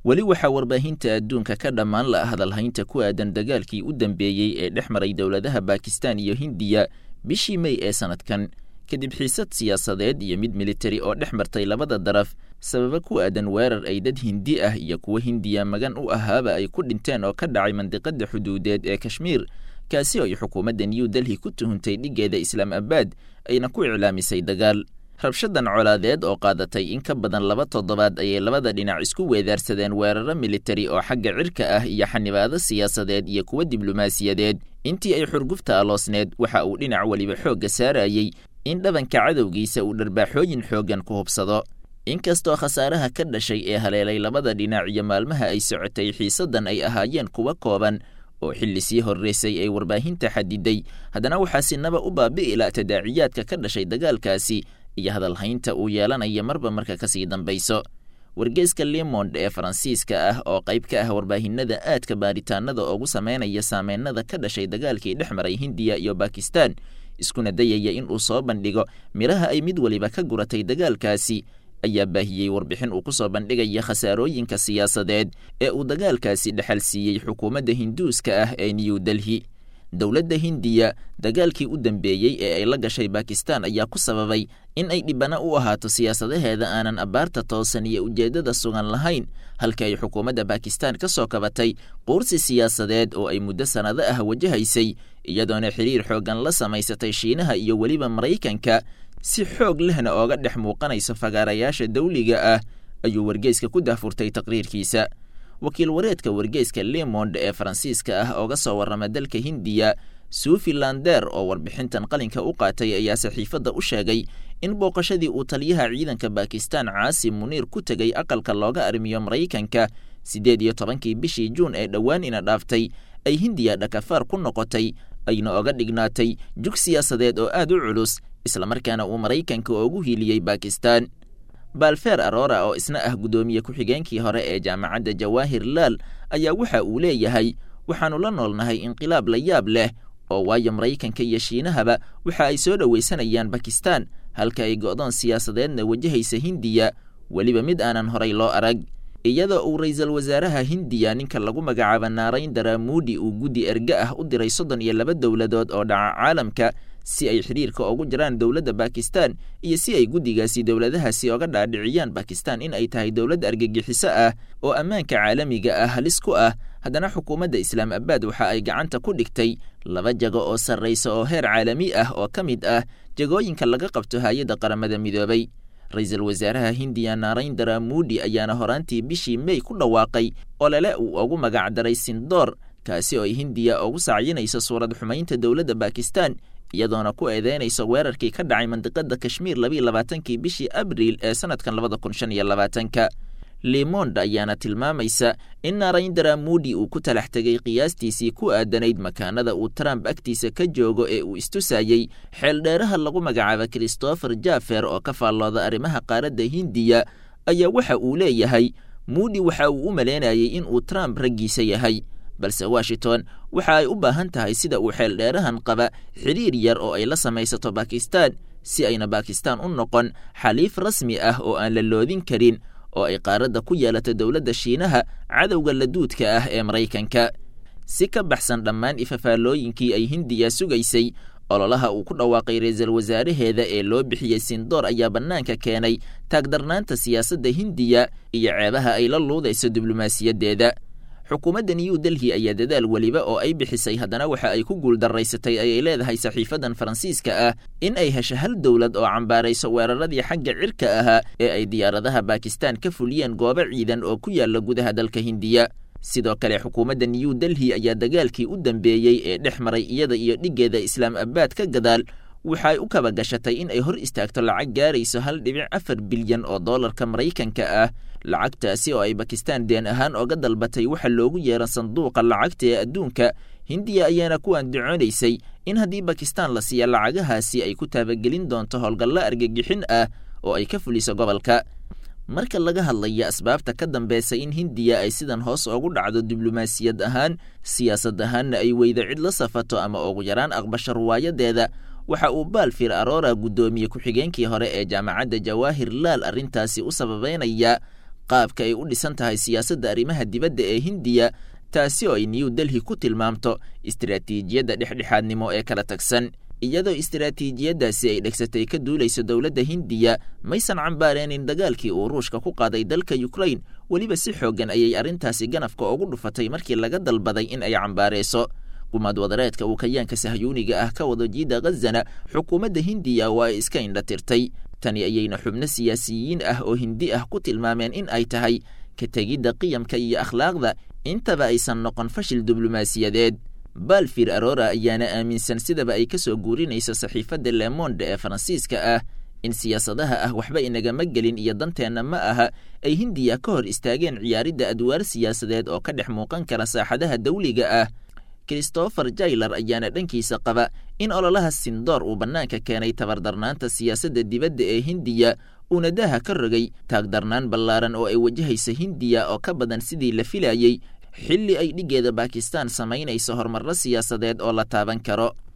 weli waxaa warbaahinta adduunka ka dhammaan la hadalhaynta ku aadan dagaalkii u dambeeyey ee dhex maray dowladaha bakistan iyo hindiya bishii mey ee sannadkan kadib xiisad siyaasadeed iyo mid militari oo dhex martay labada daraf sababa ku aadan weerar ay dad hindi ah iyo kuwo hindiya magan u ahaaba ay ku dhinteen oo ka dhacay mandiqada xuduudeed ee kashmiir kaasi oo ay xukuumadda new delhi ku tuhuntay dhiggeeda islaam abaad ayna ku iclaamisay dagaal rabshadan colaadeed oo qaadatay in ka badan laba toddobaad ayay labada dhinac isku weedaarsadeen weeraro militari oo xagga cirka ah iyo xanibaado siyaasadeed iyo kuwo diblomaasiyadeed intii ay xurgufta aloosneed waxa uu dhinac weliba xoogga saarayey in dhabanka cadowgiisa uu dharbaaxooyin xooggan ku hubsado inkastoo khasaaraha ka dhashay ee haleelay labada dhinac iyo maalmaha ay socotay xiisaddan ay ahaayeen kuwa kooban oo xilli sii horreysay ay warbaahinta xadiday haddana waxaa sinaba u baabi'ila tadaaciyaadka ka dhashay dagaalkaasi iyo hadalhaynta uu yeelanaya marba marka ka sii dambayso wargeyska lemond ee faransiiska ah oo qayb ka ah warbaahinada aadka baaritaanada ugu sameynaya saameynada ka dhashay dagaalkii dhex maray hindiya iyo bakistan iskuna dayaya in uu soo bandhigo midhaha ay mid weliba ka guratay dagaalkaasi ayaa baahiyey warbixin uu ku soo bandhigaya khasaarooyinka siyaasadeed ee uu dagaalkaasi dhexal siiyey xukuumadda hinduuska ah ee new delhi dowladda hindiya dagaalkii u dambeeyey ee ay la gashay bakistan ayaa ku sababay in ay dhibana u ahaato siyaasadaheeda aanan abbaarta toosan iyo ujeeddada sugan lahayn halka ay xukuumadda bakistan ka soo kabatay quursi siyaasadeed oo ay muddo sannado ah wajahaysay iyadoona xiriir xooggan la samaysatay shiinaha iyo weliba maraykanka si xoog lehna ooga dhex muuqanayso fagaarayaasha dawliga ah ayuu wargeyska ku dahfurtay taqriirkiisa wakiil wareedka wargeyska lemond ee faransiiska ah ooga soo warrama dalka hindiya suufi lander oo warbixintan qalinka u qaatay ayaa saxiifadda u sheegay in booqashadii uu taliyaha ciidanka bakistan caasim muniir ku tegay aqalka looga arrimiyo maraykanka siddeed iyo tobankii bishii juun ee dhowaan ina dhaaftay ay hindiya dhakafaar ku noqotay ayna oga dhignaatay jug siyaasadeed oo aad u culus islamarkaana uu maraykanka ugu hiiliyey bakistan balfer arora oo isna ah guddoomiye ku-xigeenkii hore ee jaamacadda jawaahir laal ayaa waxa uu leeyahay waxaannu la noolnahay inqilaab la yaab leh oo waayo maraykanka iyo shiinahaba waxa ay soo dhowaysanayaan bakistan halka ay go'doon siyaasadeedna wajahaysa hindiya weliba mid aanan horay loo arag iyadoo uu ra'iisul wasaaraha hindiya ninka lagu magacaaba naarayndara muudi uu guddi erge ah u diray soddon iyo laba dowladood oo dhaca caalamka si ay xidhiirka ugu jiraan dowladda bakistan iyo si ay guddigaasi dowladahaasi oga dhaadhiciyaan bakistan in ay tahay dowlad argagixiso ah oo ammaanka caalamiga ah halis ku ah haddana xukuumadda islaam abaad waxa ay gacanta ku dhigtay laba jago oo sarraysa oo heer caalami ah oo ka mid ah jagooyinka laga qabto hay-adda qaramada midoobay ra-iisul wasaaraha hindiya naarayndara muudi ayaana horaantii bishii mey ku dhawaaqay olole uu ugu magacdaray sindoor kaasi oo ay hindiya ugu sacyinayso suurad xumaynta dowladda bakistan iyadoona ku eedeynayso weerarkii ka dhacay mandiqada kashmiir labiiy labaatankii bishii abriil ee sanadkan labada kun shan iyo labaatanka lemond ayaana tilmaamaysa in naarayndara muudi uu ku talax tegay qiyaastiisii ku aadanayd makaanada uu trump agtiisa ka joogo ee uu istusayey xeeldheeraha lagu magacaaba christopher jaffer oo ka faallooda arrimaha qaaradda hindiya ayaa waxa uu leeyahay muudi waxa uu u malaynayay in uu trump raggiisa yahay balse washington waxa ay u baahan tahay sida uu xeeldheerahan qaba xidhiir yar oo ay la samaysato bakistan si ayna bakistan u noqon xaliif rasmi ah oo aan la loodin karin oo ay qaaradda ku yeelato dowladda shiinaha cadowga laduudka ah ee maraykanka si ka baxsan dhammaan ifafaalooyinkii ay hindiya sugaysay ololaha uu ku dhawaaqay ra-iisul wasaaraheeda ee loo bixiyey sindoor ayaa bannaanka keenay taagdarnaanta siyaasadda hindiya iyo ceebaha ay la luudayso diblomaasiyaddeeda xukuumadda new delhi ayaa dadaal weliba oo ay bixisay haddana waxa ay ku guuldaraysatay ayay leedahay saxiifadan faransiiska ah in ay hesho hal dowlad oo cambaarayso weeraradii xagga cirka ahaa ee ay diyaaradaha bakistan ka fuliyeen goobo ciidan oo ku yaala gudaha dalka hindiya sidoo kale xukuumadda new delhi ayaa dagaalkii u dambeeyey ee dhex maray iyada iyo dhiggeeda islaam abaad ka gadaal waxay u kaba gashatay in ay hor istaagto lacag gaarayso hal dhibic afar bilyan oo doolarka maraykanka ah lacagtaasi oo ay bakistan deen ahaan oga dalbatay waxa loogu yeera sanduuqa lacagta ee adduunka hindiya ayaana ku andacoonaysay in haddii bakistan la siiya lacagahaasi ay ku taabagelin doonto howlgallo argagixin ah oo ay ka fuliso gobolka marka laga hadlaya asbaabta ka dambeysa in hindiya ay sidan hoos ugu dhacdo diblomaasiyad ahaan siyaasad ahaanna ay weydo cid la safato ama ugu yaraan aqbasho ruwaayadeeda waxa uu baalfir arora guddoomiye ku-xigeenkii hore ee jaamacadda jawaahir laal arrintaasi u sababeynaya qaabka ay u dhisan tahay siyaasadda arrimaha dibadda ee hindiya taasi oo ay new delhi ku tilmaamto istiraatiijiyadda dhexdhexaadnimo ee kala tagsan iyadoo istiraatiijiyaddaasi ay dhegsatay ka duulayso dowladda hindiya maysan cambaareenin dagaalkii uu ruushka ku qaaday dalka yukrain weliba si xooggan ayay arrintaasi ganafka ugu dhufatay markii laga dalbaday in ay cambaareyso qumaad wadareedka uu kayaanka sahyuuniga ah ka wado jiida khazana xukuumadda hindiya waa ay iska indhatirtay tani ayayna xubno siyaasiyiin ah oo hindi ah ku tilmaameen in ay tahay ka tegidda qiyamka iyo akhlaaqda intaba aysan noqon fashil diblomaasiyadeed balfir arora ayaana aaminsan sidaba ay ka soo guurinayso saxiifadda lemonde ee faransiiska ah in siyaasadaha ah waxba inagama gelin iyo danteenna ma aha ay hindiya ka hor istaageen ciyaaridda adwaar siyaasadeed oo ka dhex muuqan kara saaxadaha dawliga ah christopher jailer ayaana dhankiisa qaba in ololaha sindoor uu bannaanka keenay tabardarnaanta siyaasadda dibadda ee hindiya uuna daha ka rogay taagdarnaan ballaaran oo ay wajahaysa hindiya oo ka badan sidii la filayey xilli ay dhiggeeda bakistan samaynayso horumarro siyaasadeed oo la taaban karo